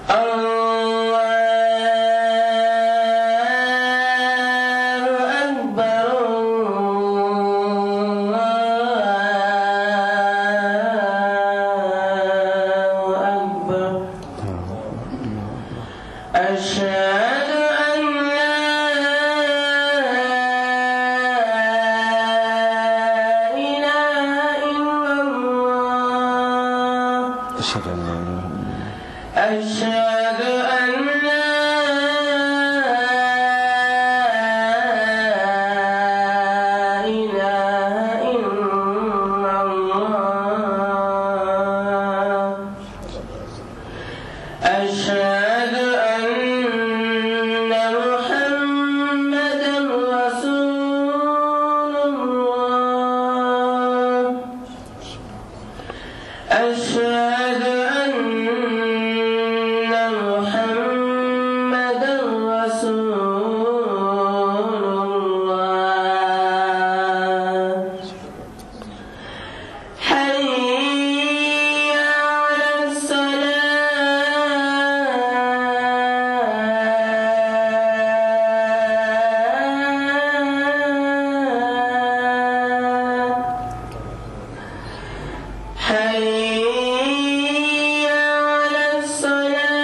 أشهد أن لا إله إلا الله أشهد أن لا إله إلا الله أشهد أن لا إله إلا الله أشهد أن محمدا رسول الله أشهد أن محمدا رسول الله حي على الصلاة حي على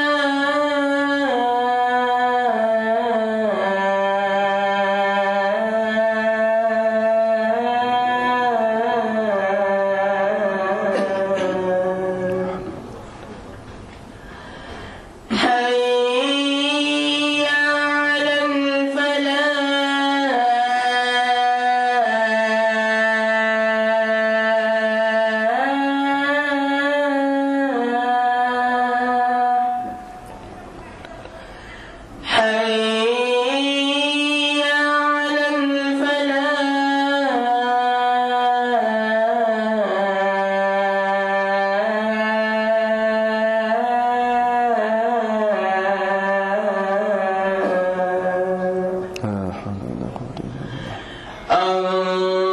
الصلاة حي على الفلاح حي على الفلاح لا حول ولا قوة إلا بالله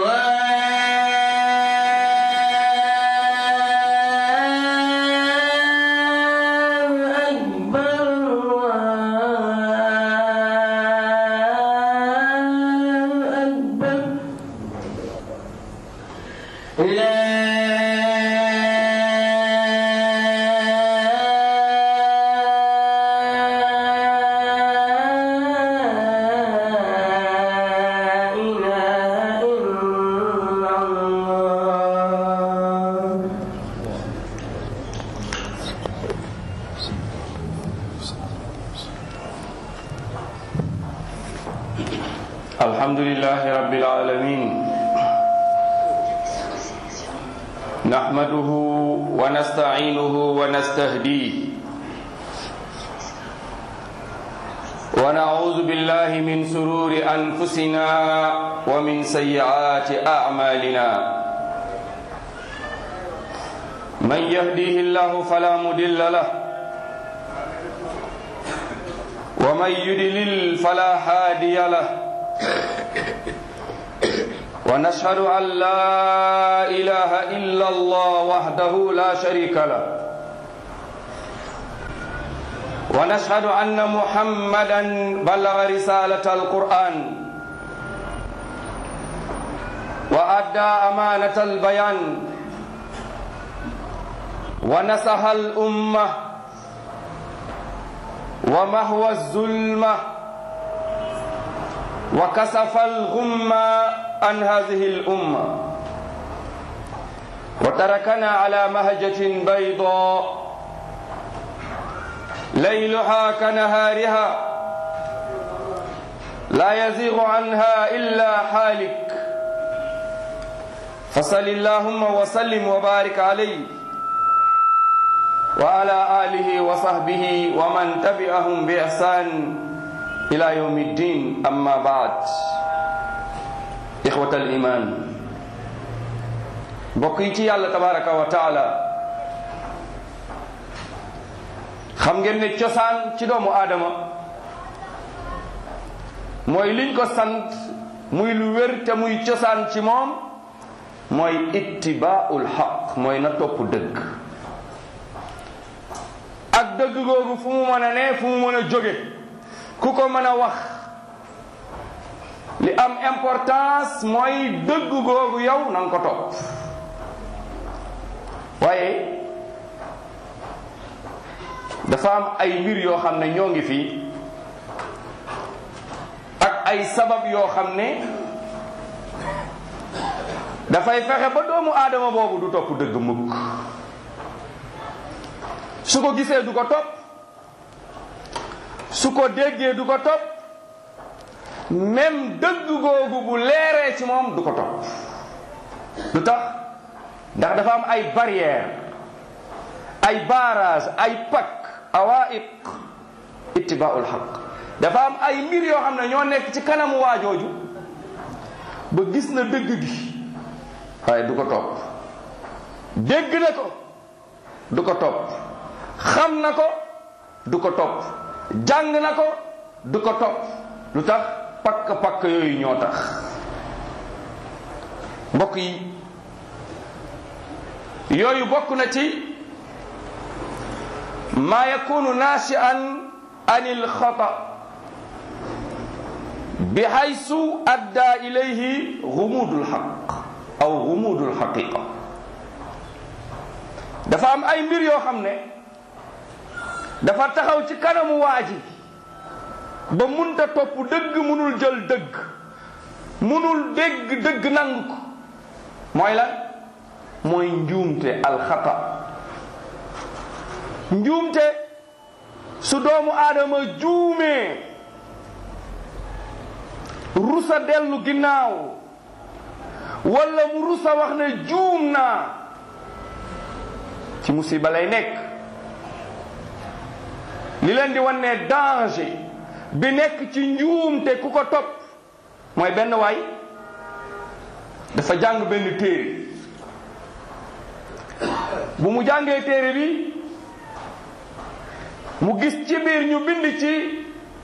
الله أكبر الله أكبر لا إله إلا الله الحمد لله رب العالمين نحمده ونستعينه ونستهديه ونعوذ بالله من سرور أنفسنا ومن سيئات أعمالنا من يهديه الله فلا مضل له ومن يدلل فلا هادي له ونشهد أن لا إله إلا الله وحده لا شريك له ونشهد أن محمدا بلغ رسالة القرآن وأدى أمانة البيان ونصح الأمة ومهوى الظلمة وكسف الغمة عن هذه الأمة وتركنا على مهجة بيضاء ليلها كنهارها لا يزيغ عنها إلا حالك فصل اللهم وسلم وبارك عليه وعلى آله وصحبه ومن تبعهم بإحسان إلى يوم الدين أما بعد إخوة الإيمان بقيتي الله تبارك وتعالى xam ngeen ne cosaan ci doomu aadama mooy liñ ko sant muy lu wér te muy cosaan ci moom mooy ittibaaul xaq mooy na topp dëgg ak dëgg googu fu mu mën a ne fu mu mën a jóge ku ko mën a wax li am importance mooy dëgg googu yow na nga ko topp waaye dafa am ay mbir yoo xam ne ñoo ngi fii ak ay sabab yoo xam ne dafay fexe ba doomu aadama boobu du topp dëgg mukk su ko gisee du ko topp su ko déggee du ko topp même dëgg googu bu leeree ci moom du ko topp lu tax ndax dafa am ay barrière ay barrage ay pak awaiq ittibaul xaq dafa am ay mbir yoo xam ne ñoo nekk ci kanamu waajooju ba gis na dëgg gi waaye du ko topp dégg na ko du ko topp xam na ko du ko topp jàng na ko du ko topp lu tax pakk-pakk yooyu ñoo tax mbokk yi yooyu bokk na ci ma yakunu naashi'an an il-xata bi haysu adda ilayhi gumudul xaq aw gumudul xaqiqa dafa am ay mbir yoo xam ne dafa taxaw ci kanamu waa ji ba munta topp dëgg munul jël dëgg munul dégg dëgg nangu ko mooy lan mooy njuumte alxata njuumte su doomu aadama juumee rusa dellu ginnaaw walla mu rusa wax ne juum naa ci musiba lay nekk li leen di wan ne danger bi nekk ci njuumte ku ko topp mooy benn waay dafa jàng benn téere bu mu jàngee téere bi mu gis ci biir ñu bind ci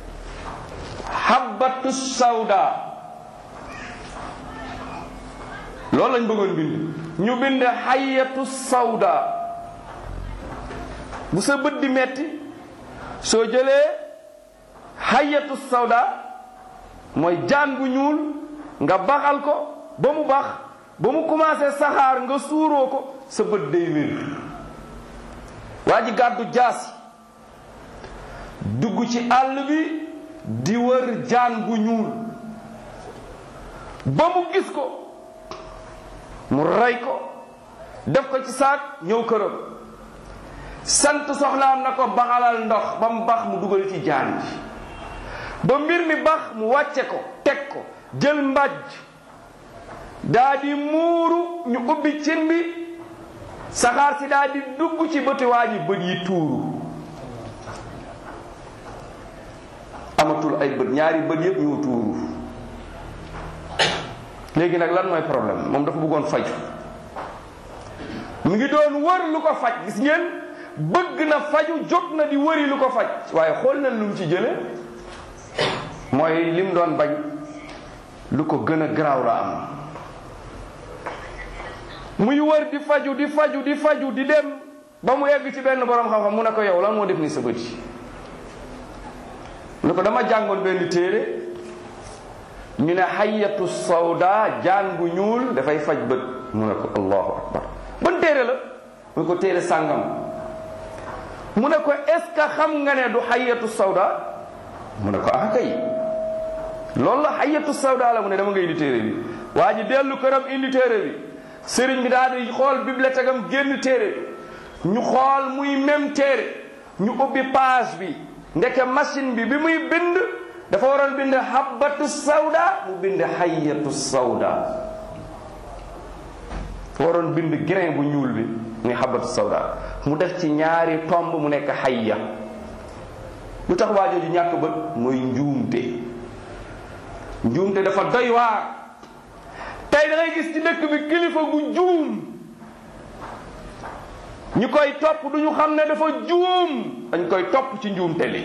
habbatu sawda loolu lañ bëggoon bind ñu bind hayatu sawda bu sa bët di metti soo jëlee hayatu sawda mooy jaan bu ñuul nga baxal ko ba mu bax ba mu commencé saxaar nga suuroo ko sa bët day wér waa ji gàddu jaasi dugg ci àll bi di wër jaan bu ñuul ba mu gis ko mu rey ko def ko ci saak ñëw këram sant soxnaam na ko baxalal ndox ba mu bax mu dugal ci jaan ji ba mbir mi bax mu wàcce ko teg ko jël mbàjj daa di muuru ñu ubbi cin bi saxaar si daa di dugg ci bëti waa ji bët yi tuuru amatul ay bët ñaari bët yëpp ñoo tuuru léegi nag lan mooy problème moom dafa bëggoon faju mu ngi doon wër lu ko faj gis ngeen bëgg na faju jóg na di wëri lu ko faj waaye xool na lu mu ci jële mooy lim doon bañ lu ko gën a garaaw la am muy wër di faju di faju di faju di dem ba mu egg ci benn borom xam-xam mu ne ko yow lan moo def ni sa bët yi ne ko dama jàngoon benn téere ñu ne xayatu sawda jaan bu ñuul dafay faj bët mu ne ko allahu akbar ban téere la mu ne ko téere sàngam mu ne ko est ce que xam nga ne du xayatu sawda mu ne ko ah kay loolu la xayatu sawda la mu ne dama nga indi téere bi waa ji dellu këram indi téere bi sëriñ bi daal di xool bibliothèque am génn téere bi ñu xool muy même téere ñu ubbi page bi ndeke machine bi bi muy bind dafa waroon bind habbatu sawda mu bind xayatu sawda waroon bind grain bu ñuul bi muy habbatu sawda mu def ci ñaari tomb mu nekk xayya lu tax waa jooju ñàkk bët mooy njuumte njuumte dafa doy waar tey da ngay gis ci dëkk bi kilifa gu juum ñu koy topp du ñu xam ne dafa juum dañ koy topp ci njuumte li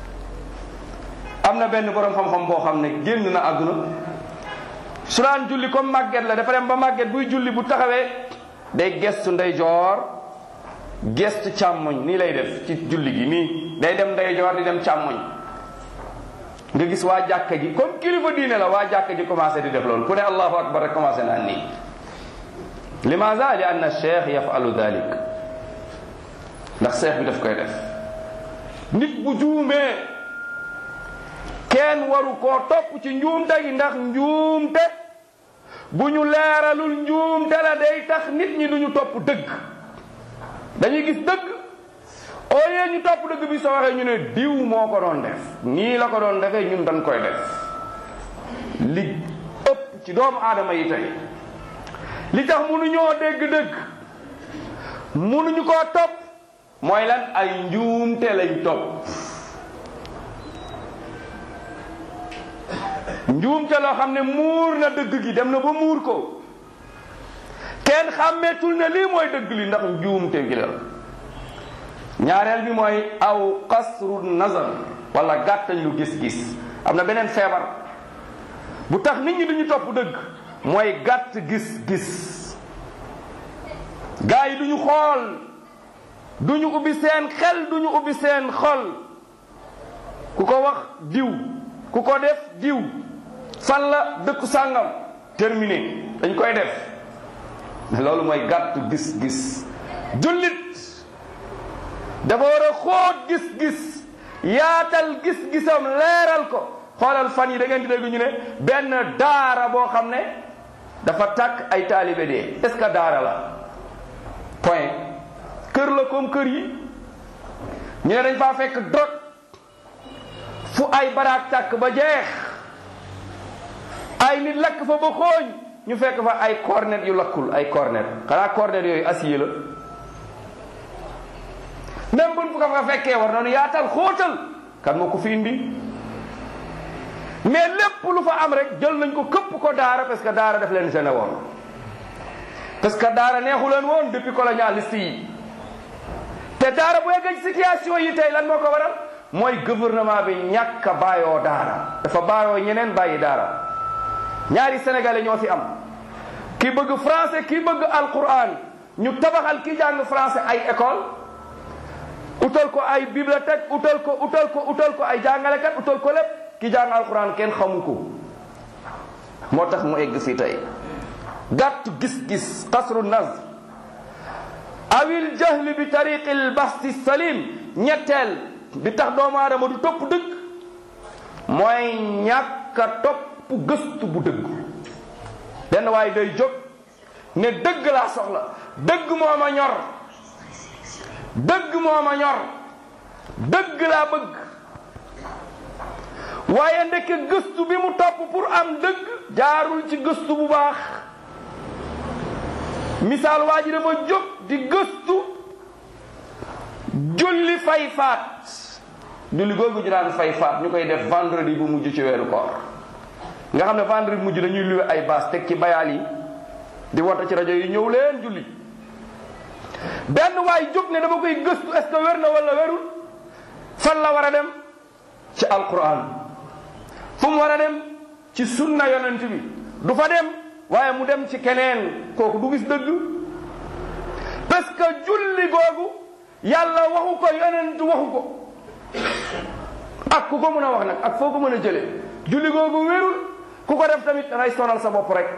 am na benn borom xam-xam boo xam ne génn na àdduna su daan julli comme màgget la dafa dem ba màgget buy julli bu taxawee day gestu ndeyjoor gestu càmmoñ nii lay def ci julli gi nii day dem ndeyjoor di dem càmmoñ nga gis waa jàkka ji comme kilifa diine la waa jàkka ji commencé di def loolu ku ne allahu akbar rek commencé naan nii limaza li anna cheikh yafalu dalik ndax cheikh bi daf koy def nit bu juumee kenn waru koo topp ci njuumte gi ndax njuumte bu ñu leeralul njuumte la day tax nit ñi duñu topp dëgg dañuy gis dëgg au lieu ñu topp dëgg bi soo waxee ñu ne diw moo ko doon def nii la ko doon defee ñun dañ koy def li ëpp ci doomu aadama yi tey li tax mënuñoo dégg dëgg mënuñu koo topp mooy lan ay njuumte lañ topp njuumte loo xam ne muur na dëgg gi dem na ba muur ko kenn xàmmeetul ne lii mooy dëgg li ndax njuumte gi la ñaareel bi mooy aw qasru nazar wala gàttañ lu gis-gis am na beneen feebar bu tax nit ñi duñu topp dëgg mooy gàtt gis-gis gaa yi duñu xool duñu ubbi seen xel duñu ubbi seen xol ku ko wax diw ku ko def diw fan la dëkku sàngam terminé dañ koy def loolu mooy gàtt gis-gis jullit dafa war a xóot gis-gis yaatal gis-gisam leeral ko xoolal fan yi da ngeen di dégg ñu ne benn daara boo xam ne dafa takk ay taalibe dee est-ce que daara la point kër la comme kër yi ñu ne dañ faa fekk drogue fu ay baraak tàkk ba jeex ay nit lakk fa ba xooñ ñu fekk fa ay cornet yu lakkul ay cornet xanaa cornet yooyu acier la même buñ fu ko fa fekkee war noonu yaatal xóotal kan moo ko fi indi mais lépp lu fa am rek jël nañ ko këpp ko daara parce que daara daf leen gêné woon parce que daara neexu leen woon depuis colonialiste yi te daara bu yeggee ci situation yi tey lan moo ko waral mooy gouvernement bi ñàkk a bàyyoo daara dafa bàyyoo ñeneen bàyyi daara ñaari sénégalais ñoo fi am ki bëgg français ki bëgg alquran ñu tabaxal ki jàng français ay école utal ko ay bibliothèque utal ko utal ko utal ko ay jàngalekat utal ko lépp ki jàng alquran kenn xamu ko moo tax mu egg fii tey gàtt gis-gis qasru nazr awil jahli bi tariqi l basti salim ñetteel bi tax doomu aadama du topp dëgg mooy ñàkk a topp gëstu bu dëgg benn waaye day jóg ne dëgg laa soxla dëgg moo ma ñor dëgg moo ma ñor dëgg laa bëgg waaye ndeke gëstu bi mu topp pour am dëgg jaarul ci gëstu bu baax misaal waa ji dafa jóg di gëstu julli fay faat julli googu ñu daan fay faat ñu koy def vendredi bu mujj ci weeru koor nga xam ne vendredi bu mujj dañuy luwe ay baas teg ci bayaal yi di wota ci rajo yi ñëw leen julli benn waay jóg ne dama koy gëstu est ce que wér na wala wérul fan la war a dem ci alquran fu mu war a dem ci sunna yonent bi du fa dem waaye mu dem ci keneen kooku du gis dëgg parce que julli googu yàlla waxu ko yonent waxu ko ak ku ko mën a wax nag ak foo ko mën a jële julli googu wérul ku ko def tamit dangay sonal sa bopp rek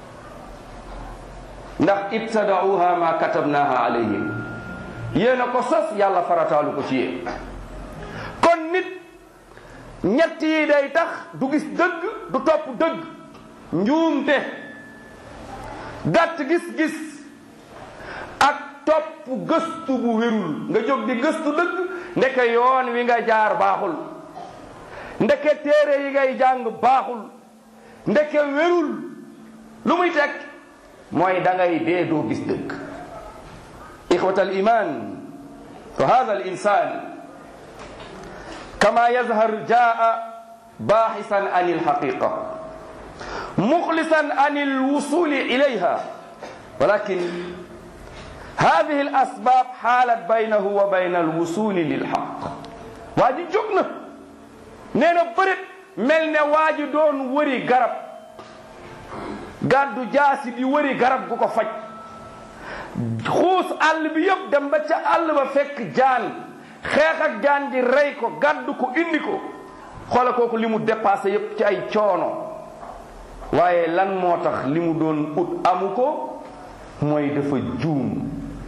ndax ibtadauha ma katabnaha alayhim yéen a ko sos yàlla farataalu ko ci yéen kon nit ñett yi day tax du gis dëgg du topp dëgg njuumte gàtt gis-gis ak topp gëstu bu wérul nga jóg di gëstu dëgg ndeke yoon wi nga jaar baaxul ndeke téere yi ngay jàng baaxul ndeke wérul lu muy teg mooy da ngay dee doo gis dëgg ixwata al iman fa hada al insan kama yazhar jaa baaxisan an alxaqiqa muxlisan an alwusuli ilayha walakin هذه الأسباب حالت بينه وبين الوصول للحق واجي جوكنا نينا بريت ملنا واجي دون وري غرب gàddu jaasi di wëri garab gu ko faj xuus àll bi yëpp dem ba ca àll ba fekk jaan xeex ak jaan ji rey ko gàddu ko indi ko xoola kooku li mu dépassé yëpp ci ay coono waaye lan moo tax li mu doon ut amu ko mooy dafa juum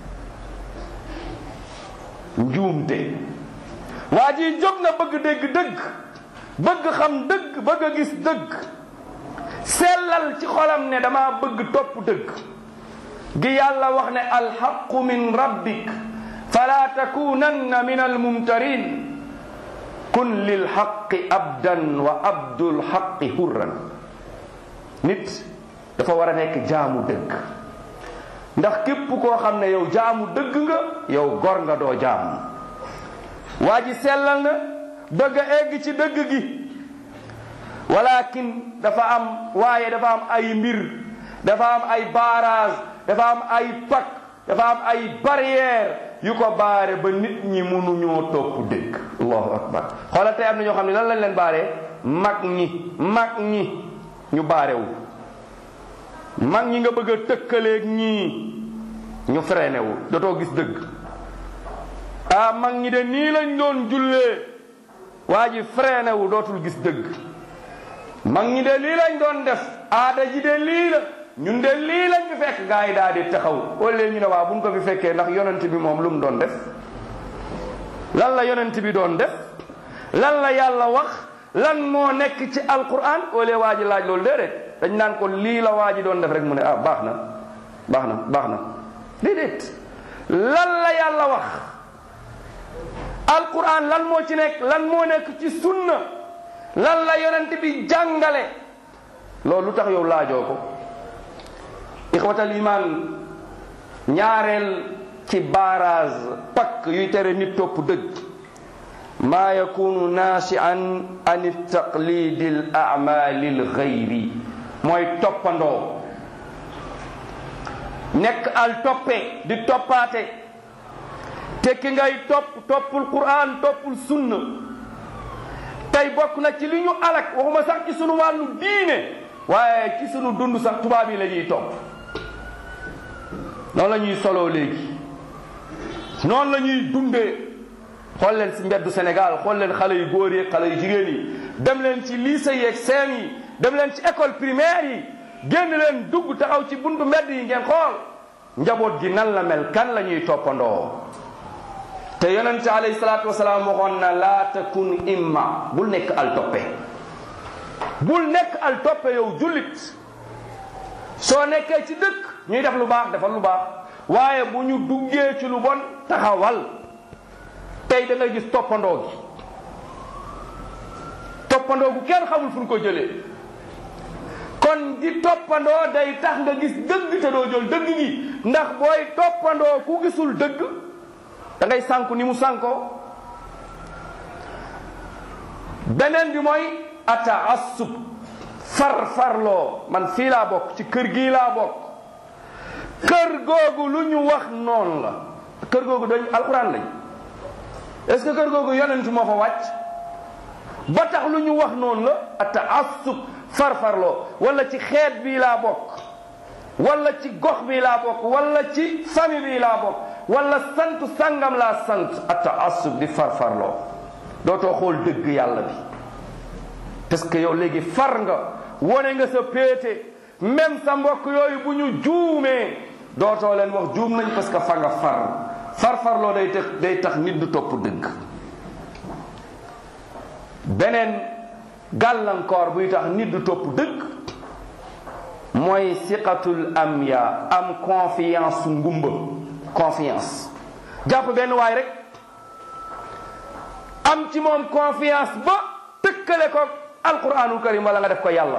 njuumte waa ji jóg na bëgg dégg dëgg bëgg xam dëgg bëgg a gis dëgg sellal ci xolam ne dama bëgg topp dëgg gi yàlla wax ne alxaqu min rabbik fala takunanna min almumtarin kun lilxaqi abdan wa abdul xaqi hurran nit dafa war a nekk jaamu dëgg ndax képp koo xam ne yow jaamu dëgg nga yow gor nga doo jaamu waa ji sellal na bëgg a egg ci dëgg gi walakin dafa am waaye dafa am ay mbir dafa am ay barrage dafa am ay pak dafa am ay barrière yu ko baare ba nit ñi mënuñoo topp dëgg allahu akbar xoolal tey am na ñoo xam ne lan lañ leen baaree mag ñi mag ñi ñu baarewu mag ñi nga bëgg a tëkkaleeg ñii ñu freiné wu dootoo gis dëgg ah mag ñi de nii lañ doon jullee waa ji freiné wu dootul gis dëgg mag ñi de lii lañ doon def aada ji de lii la ñun de lii lañ fi fekk gaa yi daal di taxaw wala ñu ne waa bu ñu ko fi fekkee ndax yonent bi moom lu mu doon def lan la yonent bi doon def lan la yàlla wax lan moo nekk ci alquran wala waa ji laaj loolu déedéet dañ naan ko lii la waa ji doon def rek mu ne ah baax na baax na baax na déedéet lan la yàlla wax alquran lan moo ci nekk lan moo nekk ci sunna lan la yonent bi jàngale loolu lu tax yow laajoo ko ixwatal iman ñaareel ci barrage pakk yuy tere nit topp dëgg maa yakunu naasian an taqlidi l amali l gayri mooy toppandoo nekk al toppe di toppaate te ki ngay topp toppul quran toppul sunna tey bokk na ci li ñu alak waxuma sax ci sunu wàllu diine waaye ci sunu dund sax tubaab yi la ñuy topp noonu la ñuy soloo léegi noonu la ñuy dundee xool leen ci mbeddu Sénégal xool leen xale yu góor yi xale yu jigéen yi dem leen ci lycée yeeg seen yi dem leen ci école primaire yi génn leen dugg taxaw ci buntu mbedd yi ngeen xool njaboot gi nan la mel kan la ñuy toppandoo te yonente alayhi salaatu wasalaam waxoon na laa takun imma bul nekk al toppe bul nekk al toppe yow jullit soo nekkee ci dëkk ñuy def lu baax defal lu baax waaye bu ñu duggee ci lu bon taxawal tey da ngay gis toppandoo gi toppandoo gu kenn xamul fu ñu ko jëlee kon di toppandoo day tax nga gis dëgg te doo jël dëgg gi ndax booy toppandoo ku gisul dëgg da ngay sànku ni mu sànkoo beneen bi mooy ataassub far farloo man fii laa bokk ci kër gii laa bokk kër googu lu ñu wax noonu la kër googu dañ alxuraan lañ est-ce que kër googu yonent moo fa wàcc ba tax lu ñu wax noonu la ataassub far farloo wala ci xeet bii laa bokk wala ci gox bii laa bokk wala ci famille bii laa bokk wala sant sangam laa sant ataassub di far farloo dootoo xool dëgg yàlla bi parce que yow léegi far nga wone nga sa péete même sa mbokk yooyu bu ñu juumee dootoo leen wax juum nañ parce que fa nga far farfarloo day tax day tax nit du topp dëgg beneen gàllankoor buy tax nit du topp dëgg mooy siqatul amya am confiance ngumba confiance jàpp benn waay rek am ci moom confiance ba tëkkale ko alquranul karim wala nga def ko yàlla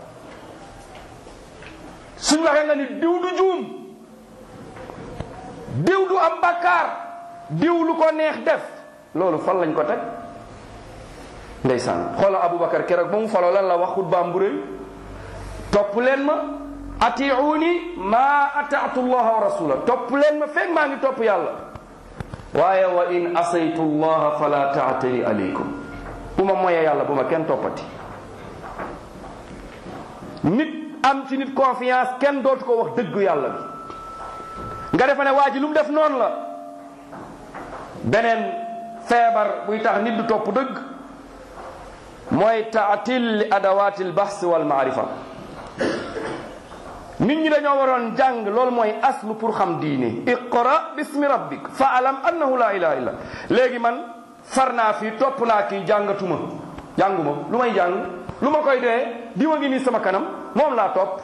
suñ waxee nga ni diw du juum diw du am bakkaar diw lu ko neex def loolu fan lañ ko teg ndeysaan xoolal aboubacar keroog ba mu faloo lan la wax xutbaam bu rëy topp leen ma atiuni ma ataatu llaha wa rasula topp leen ma fekk maa ngi topp yàlla waaye wa in asaytu llaha fala taatani aleykum bu ma moyee yàlla bu ma kenn toppati nit am ci nit confiance kenn dootu ko wax dëggu yàlla bi nga defe ne waa ji lu mu def noonu la beneen feebar buy tax nit du topp dëgg mooy taatil li adawaati lbahs wal maarifa nit ñi dañoo waroon jàng loolu mooy aslu pour xam diine iqra bismi rabbik fa alam annahu la ilaha illa léegi man far naa fii topp naa kii jàngatuma jànguma lu may jàng lu ma koy dee di ma ngi nii sama kanam moom laa topp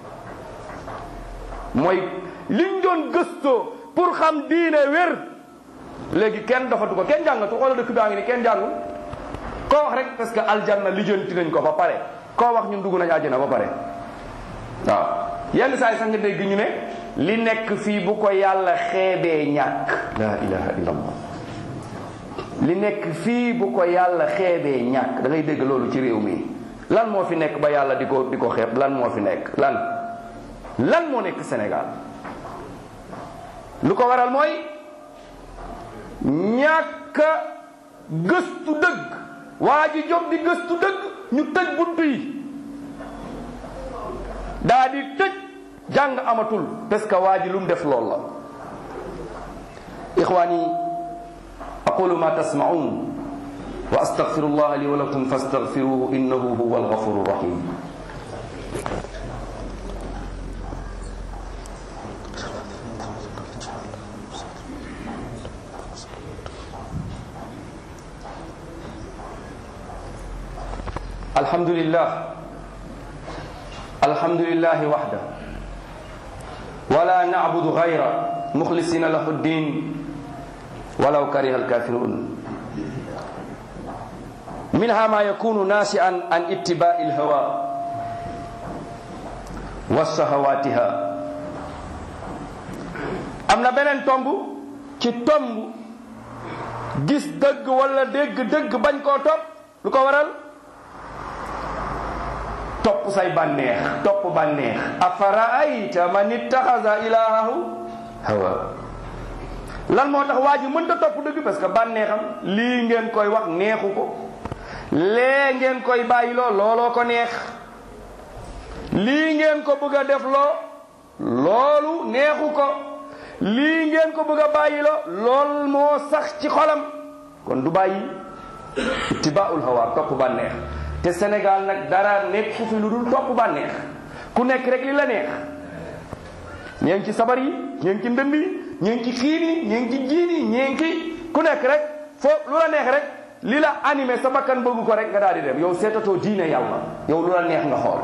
mooy liñ doon gëstoo pour xam diine wér léegi kenn dafatu ko kenn jàngatu xoola dëkk baa ngi ni kenn jàngul koo wax rek parce que aljanna lijjanti nañ ko ba pare koo wax ñun dugg nañ àjjana ba pare waaw yenn saa yi sax nga dégg ñu ne li nekk fii bu ko yàlla xeebee ñàkk la ilaha illallah li nekk fii bu ko yàlla xeebee ñàkk da ngay dégg loolu ci réew mi lan moo fi nekk ba yàlla di ko di ko xeeb lan moo fi nekk lan lan moo nekk Sénégal lu ko waral mooy ñàkk gëstu dëgg waa ji jóg di gëstu dëgg ñu tëj buntu yi daa di tëj jàng amatul parce que waa ji lu mu def lool la ixwaani aqulu ma tasmaun wa astaghfiru allah li wa lakum fastaghfiruhu innahu huwa alghafuru rahim الحمد لله الحمد لله وحده ولا نعبد غيره مخلصين له الدين ولو كره الكافرون منها ما يكون ناشئا عن اتباع الهوى وشهواتها amna beneen tomb ci tomb gis dëgg wala dégg dëgg bañ koo topp lu ko waral topp say bànneex topp bànneex afaraayta man ittaxasa ilahahu hawa lan moo tax waa ji mënta topp dëgg parce que bànneexam lii ngeen koy wax neexu ko lee ngeen koy bàyyiloo looloo ko neex lii ngeen ko bëgg a def loo loolu neexu ko lii ngeen ko bëgg a bàyyiloo lool moo sax ci xolam kon du bàyyi ittibaul hawa topp bànneex te Sénégal nag dara nekk fu fi lu dul topp bànneex ku nekk rek li la neex ñee ngi ci sabar yi ñee ngi ci ndënd yi ñee ngi ci xiin yi ñee ngi ci jiin yi ñee ngi ci ku nekk rek foo lu la neex rek li la animé sa bakkan bëggu ko rek nga daal di dem yow seetatoo diine yàlla yow lu la neex nga xool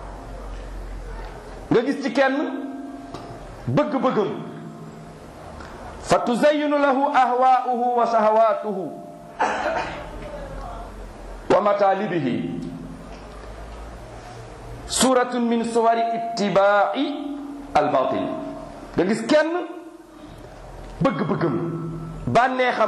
nga gis ci kenn bëgg-bëggam fa tuzayyinu lahu ahwaa'uhu wa shahawaatuhu wa matalibihi suratun min suwari ittibaai albatil nga gis kenn bëgg-bëggam bànneexam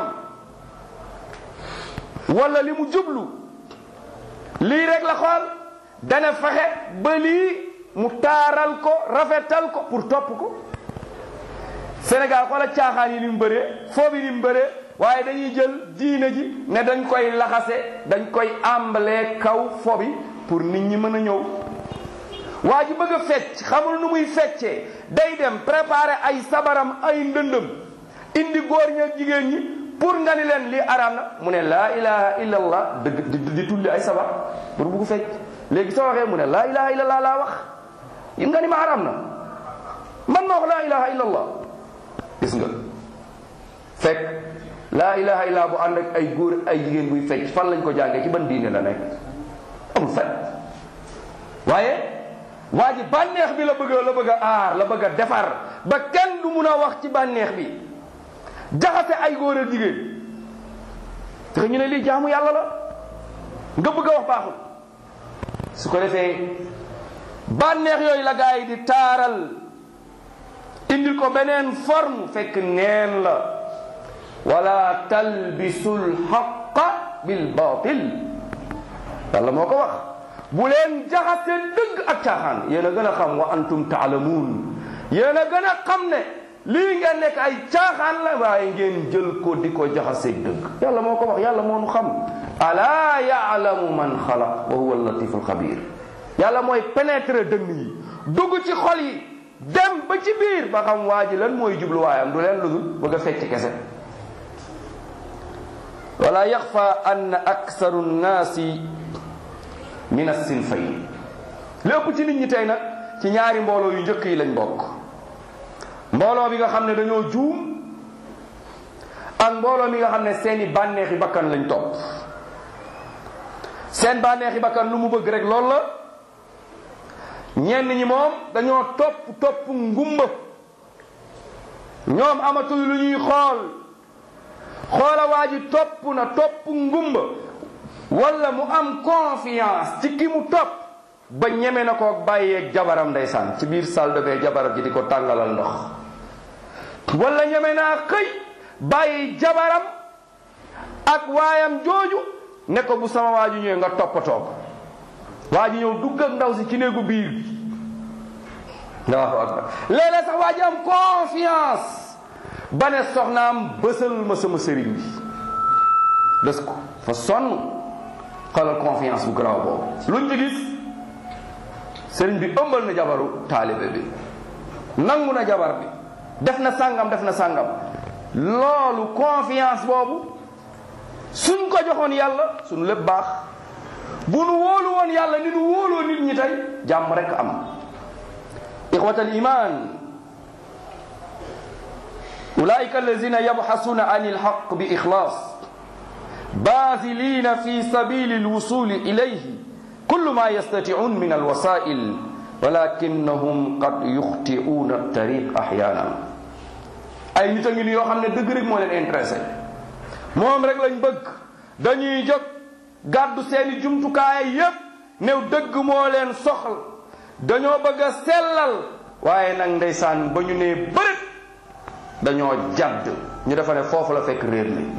wala li mu jublu lii rek la xool dana fexe ba lii mu taaral ko rafetal ko pour topp ko Sénégal xoola caaxaan yi ni mu bëree foo bi ni mu bëree waaye dañuy jël diine ji ne dañ koy laxase dañ koy àmbalee kaw fo bi pour nit ñi mën a ñëw waa ji bëgg a fecc xamul nu muy feccee day dem préparer ay sabaram ay ndëndëm indi góor ñi ak jigéen ñi pour nga ni leen lii araam na mu ne laa ilaha illa allah dëgg di di tulli ay sabar pour bugg fecc léegi soo waxee mu ne laa ilaha illa allah laa wax yi nga ni ma araam na man ma wax laa ilaha illa allah gis nga fekk laa ilaha illa bu ànd ak ay góor ay jigéen buy fecc fan lañ ko jàngee ci ban diine la nekk amul fekk waaye waa ji bànneex bi la bëgg la bëgg a aar la bëgg a defar ba kenn du mun a wax ci bànneex bi jaxase ay góor ak jigéen te ñu ne lii jaamu yàlla la nga bëgg a wax baaxul su ko defee bànneex yooyu la gaa yi di taaral indil ko beneen forme fekk neen la wala talbisul xaqa bil batil yàlla moo ko wax bu leen jaxase dëgg ak caaxaan yéen a gën a xam wa antum taalamuun yéen a gën a xam ne lii ngeen nekk ay caaxaan la waaye ngeen jël ko di ko jaxase dëgg yàlla moo ko wax yàlla moo nu xam alaa yaalamu man xalaq wa huwa latiful xabir yàlla mooy pénétrer dënn yi dugg ci xol yi dem ba ci biir ba xam waa ji lan mooy jubluwaayam du leen ludul bëgg a fecc kese wala yaxfa ann aksaru nnaasi min assinfayn lépp ci nit ñi tey nag ci ñaari mbooloo yu njëkk yi lañ bokk mbooloo bi nga xam ne dañoo juum ak mbooloo mi nga xam ne seeni bànneexi bakkan lañ topp seen bànneexi bakkan lu mu bëgg rek loolu la ñenn ñi moom dañoo topp topp ngumba ñoom amatul lu ñuy xool xoola waa ji topp na topp ngumba wala mu am confiance ci ki mu topp ba ñeme na ko bàyyeeg jabaram ndeysaan ci biir salle de bain jabaram ji di ko tàngalal ndox wala ñeme naa xëy bàyyi jabaram ak waayam jooju ne ko bu sama waa ji ñëwee nga toppatoo ko waa ji ñëw dugg ak ndaw si ci néegu biir bi allahu akbar léeg-léeg sax waa ji am confiance ba ne soxnaam bësal ma sama sëriñ bi bés ko fa sonn xoolal confiance bu garaaw boobu luñ ci gis sëriñ bi ëmbal na jabaru taalibe bi nangu na jabar bi def na sàngam def na sàngam loolu confiance boobu suñ ko joxoon yàlla suñu lépp baax bu nu wóolu woon yàlla ni nu wóoloo nit ñi tey jàmm rek am ixwat al iman ulaika allazina yabxasuna an ilxaq bi ixlaas baazilina fi sabili alwusuli ilayhi kullu ma yastatiun min alwasail walakinahum qad yuxtiuuna altariq axyanan ay nit a ngi ni yoo xam ne dëgg rek moo leen intéressé moom rek lañ bëgg dañuy jóg gàddu seeni jumtukaay yépp new dëgg moo leen soxal dañoo bëgg a sellal waaye nag ndeysaan ba ñu nee bërët dañoo jadd ñu defa ne foofu la fekk réer mi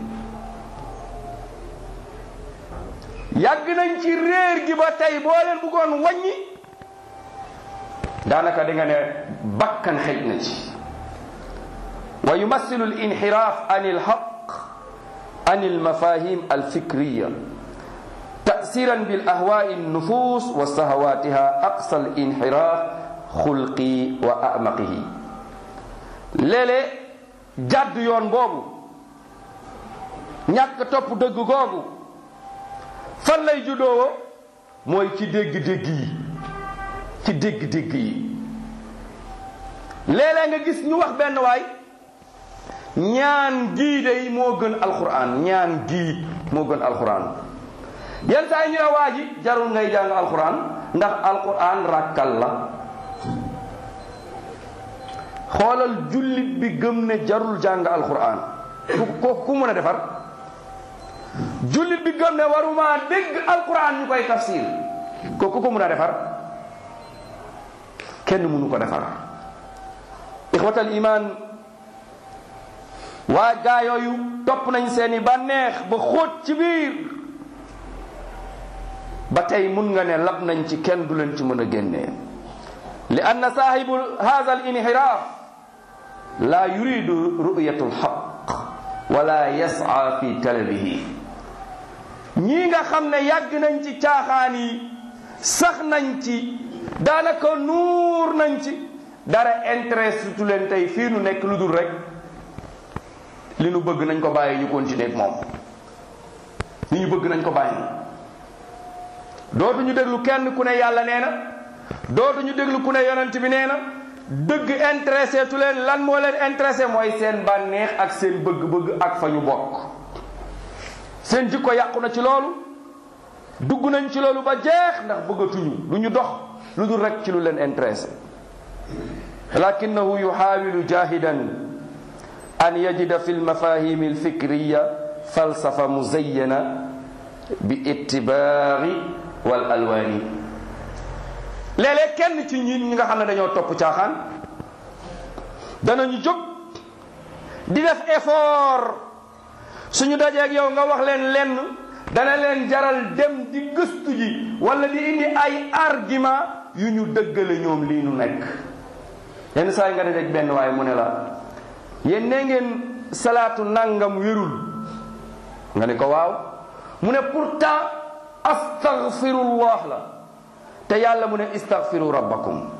yàgg nañ ci réer gi ba tey boo leen bëggoon wàññi daanaka di nga ne bakkan xëj na ci wa yumassilu al inxiraaf an il xaq an il mafahim al fikriya تأثيرا بالأهواء النفوس وسهواتها أقصى الانحراف خلقي وأعمقه léeg-léeg jàdd yoon boobu ñàkk topp dëgg googu fan lay juddoo mooy ci dégg-dégg yi ci dégg-dégg yi léeg-léeg nga gis ñu wax benn waay ñaan gii day moo gën alxuraan ñaan gii moo gën alxuraan yenn saa yi ñu ne waa ji jarul ngay jàng alxuraan ndax alxuraan ràkkal la xoolal jullit bi gëm ne jarul jàng alxuraan ku ko ku mën a defar jullit bi gëm ne waruma dégg alxuraan ñu koy tafsir ko ku ko mën a defar kenn mënu ko defar ixwatal iman waa gaa yooyu topp nañ seeni bànneex ba xóot ci biir ba tey mun nga ne lab nañ ci kenn du leen ci mën a génnee li anna saahibu hada al inxiraaf la yuridu ru'yatu alxaq wala yas'a fi talabihi ñii nga xam ne yàgg nañ ci caaxaan yi sax nañ ci daanaka nuur nañ ci dara intéresse tu leen tey fii nu nekk lu dul rek li nu bëgg nañ ko bàyyi ñu continuer ak moom li ñu bëgg nañ ko bàyyi dootuñu déglu kenn ku ne yàlla nee na dootuñu déglu ku ne yonent bi nee na dëgg intéressé tu leen lan moo leen intéressé mooy seen bànneex ak seen bëgg-bëgg ak fa ñu bokk seen jikko yàqu na ci loolu dugg nañ ci loolu ba jeex ndax bëggatuñu lu ñu dox lu dul rek ci lu leen intéressé lakinahu yuxaawilu jahidan an yajida fi lmafahimi alfikriya falsafa muzayyana bi ittibaari wal alwaani léeg-léeg kenn ci ñi ñi nga xam ne dañoo topp caaxaan danañu jóg di def effort suñu dajeeg yow nga wax leen lenn dana leen jaral dem di gëstu ji wala di indi ay argument yu ñu dëggale ñoom lii nu nekk yenn saa yi nga dajeeg benn waaye mu ne la yéen nee ngeen salaatu nangam wérul nga ne ko waaw mu ne pourtant astaghfirullah la te yàlla mu ne istaghfiru rabbakum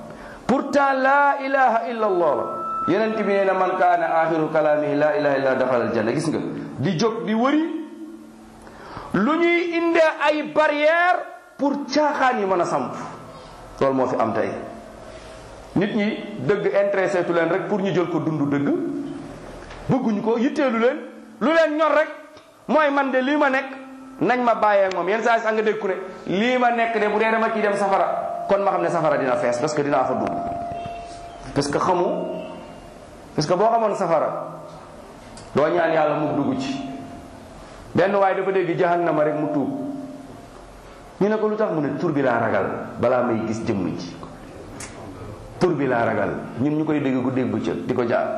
pourtant laa ilaha illa allah la yonent bi nee na man kaana axiru kalaamihi laa ilaha illa daxal aljanna gis nga di jóg di wëri lu ñuy indee ay barrière pour caaxaan yi mën a samp loolu moo fi am tey nit ñi dëgg intéressé tu leen rek pour ñu jël ko dund dëgg bëgguñu ko yitteelu leen lu leen ñor rek mooy man de lii ma nekk nañ ma bàyyee ak moom yenn saa yi sax nga dégg ku ne lii ma nekk de bu dee dama ciy dem safara kon ma xam ne safara dina fees parce que dinaa fa dugg parce que xamu parce que boo xamoon safara doo ñaan yàlla mu dugg ci benn waaye dafa dégg jahannama rek mu tuub ñu ne ko lu tax mu ne tur bi laa ragal balaa may gis jëmm ji tur bi laa ragal ñun ñu koy dégg guddeeg bëccëg di ko jaar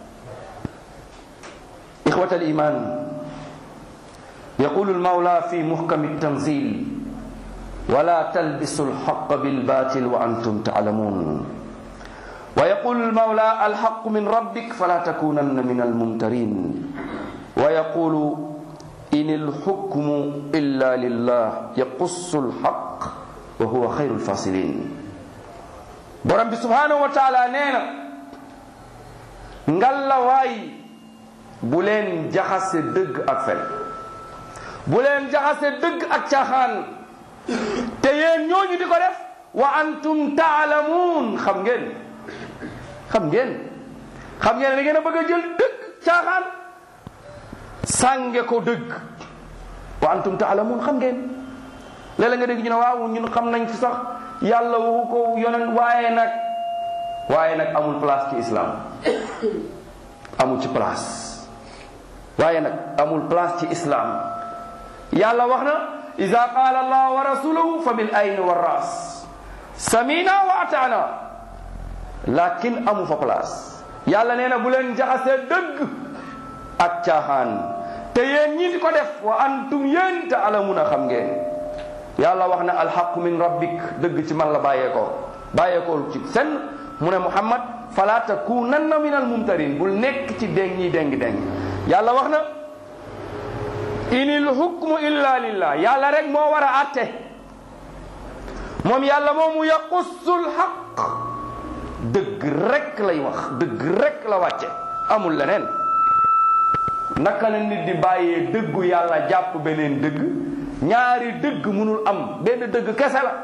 ixwatal iman يقول المولى في محكم التنزيل ولا تلبسوا الحق بالباطل وأنتم تعلمون ويقول المولى الحق من ربك فلا تكونن من الممترين ويقول إن الحكم إلا لله يقص الحق وهو خير الفاصلين borom bi subhanahu wa taala nee na ngalla waay bu leen jaxase dëgg ak fen bu leen jaxase dëgg ak caaxaan te yéen ñooñu di ko def wa antum taalamuun xam ngeen xam ngeen xam ngeen da ngeen a bëgg a jël dëgg caaxaan sànge ko dëgg wa antum taalamuun xam ngeen léeg-léeg nga dégg ñu ne waaw ñun xam nañ fi sax yàlla waxu ko yonent waaye nag waaye nag amul place ci islam amul ci place waaye nag amul place ci islam yàlla wax na ida qaala allah wa rasuluhu fa bil ayni wa ras samina wa ataana lakin amu fa place yàlla nee na bu leen jaxasee dëgg ak caaxaan te yéen ñi di ko def wa antum yéen taalamuna xam ngeen yàlla wax na alxaqu min rabbik dëgg ci man la bàyyeekoo bàyyeekoo ci senn mu ne muhammad fala takunanna min almumtarin bul nekk ci déng ñi déng déng yàlla wax na inil hukmu illa lillah yàlla rek moo war a atte moom yàlla moomu yaqussul xaq dëgg rek lay wax dëgg rek la wàcce amul leneen naka la nit di bàyyee dëggu yàlla jàpp beneen dëgg ñaari dëgg mënul am benn dëgg kese la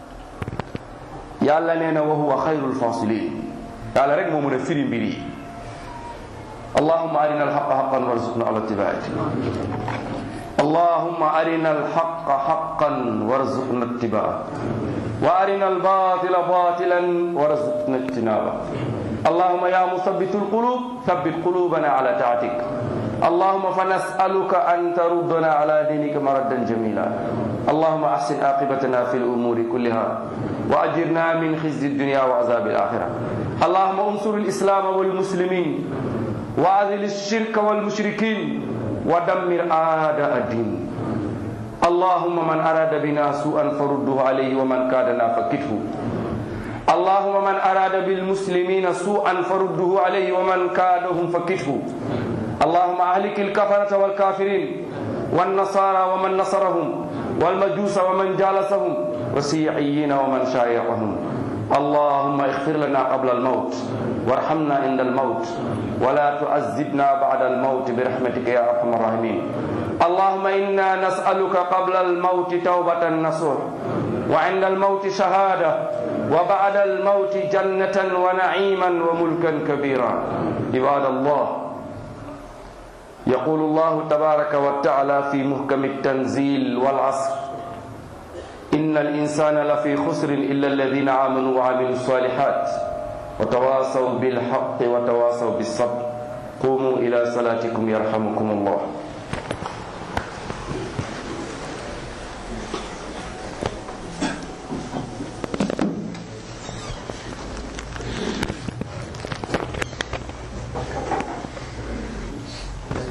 yàlla nee na wa huwa xayrul fasilin yàlla rek moo mën a firi mbir yi allahumma arina alxaqa xaqan warzuqna ala ittibaati اللهم أرنا الحق حقا وارزقنا اتباعه وأرنا الباطل باطلا وارزقنا اجتنابه اللهم يا مثبت القلوب ثبت قلوبنا على طاعتك اللهم فنسألك أن تردنا على دينك مردا جميلا اللهم أحسن عاقبتنا في الأمور كلها وأجرنا من خزي الدنيا وعذاب الآخرة اللهم انصر الإسلام والمسلمين وأذل الشرك والمشركين ودمر أعداء الدين اللهم من أراد بنا سوءا فرده عليه ومن كادنا فكته اللهم من أراد بالمسلمين سوءا فرده عليه ومن كادهم فكته اللهم أهلك الكفرة والكافرين والنصارى ومن نصرهم والمجوس ومن جالسهم والسيعيين ومن شايعهم اللهم اغفر لنا قبل الموت وارحمنا عند الموت ولا تعذبنا بعد الموت برحمتك يا ارحم الراحمين اللهم انا نسالك قبل الموت توبه نصوح وعند الموت شهاده وبعد الموت جنه ونعيما وملكا كبيرا عباد الله يقول الله تبارك وتعالى في محكم التنزيل والعصر إن الإنسان لفي خسر إلا الذين آمنوا وعملوا الصالحات وتواصوا بالحق وتواصوا بالصبر قوموا إلى صلاتكم يرحمكم الله